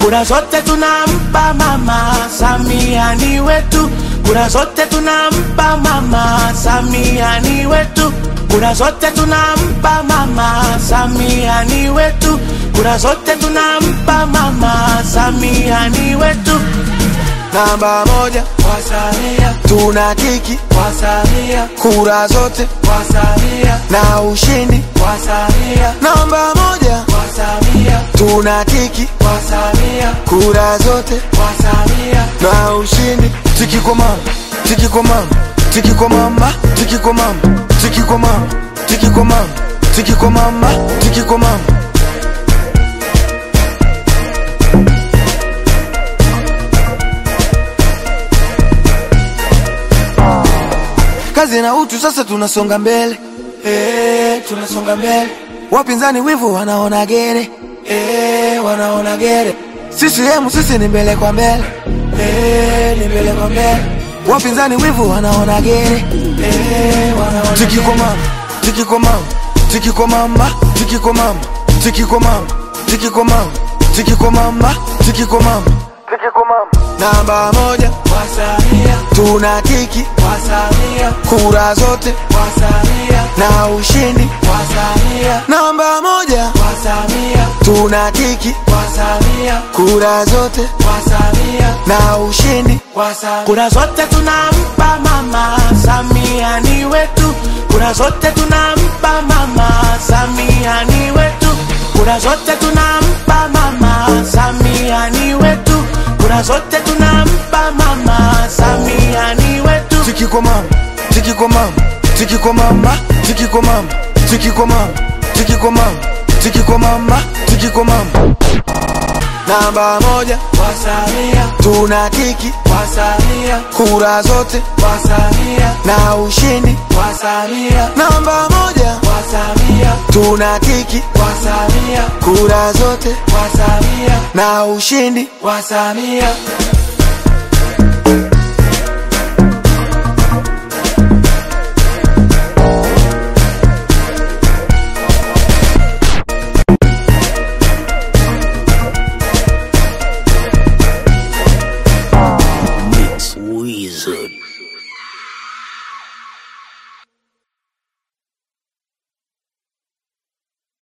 kura zote tunampa mama Samia ni wetu, kura zote tunampa mama Samia ni wetu, kura zote tunampa mama Samia ni wetu, kura zote tunampa mama Samia ni wetu. Namba moja kwa Samia, tuna tiki kwa Samia, kura zote kwa Samia, na ushindi. kwa Samia, Namba moja kwa Samia, tuna tiki kwa Samia, kura zote kwa Samia, na ushindi. Tiki kwa mama, tiki kwa mama, tiki kwa mama, tiki kwa mama, tiki kwa mama, tiki kwa mama, tiki kwa mama, tiki kwa mama. Kazi na utu, sasa tunasonga mbele eh, tunasonga mbele, wapinzani wivu wanaona gere eh, wanaona gere, CCM sisi ni mbele kwa mbele eh, ni mbele kwa mbele, wapinzani wivu wanaona gere eh, wanaona tiki kwa mama tiki kwa mama tiki kwa mama tiki kwa mama tiki kwa mama tiki kwa mama tiki kwa mama tiki kwa mama tiki kwa mama namba moja kwa Samia, tuna tiki kwa Samia, kura zote kwa Samia, na ushindi kwa Samia, namba moja kwa Samia, tuna tiki kwa Samia, kura zote kwa Samia, na ushindi kwa Samia, kura zote tunampa mama Samia ni wetu, kura zote tunampa mama Samia ni wetu, kura zote tunampa mama Samia ni wetu, kura zote tunampa mama Samia ni wetu. Tiki kwa mama, tiki kwa mama, tiki kwa mama, tiki kwa mama, tiki kwa mama, tiki kwa mama, tiki kwa mama, tiki kwa mama. Namba moja kwa Samia, tuna tiki kwa Samia, kura zote kwa Samia, na ushindi. kwa Samia, Namba moja kwa Samia, tuna tiki kwa Samia, kura zote kwa Samia, na ushindi. kwa Samia.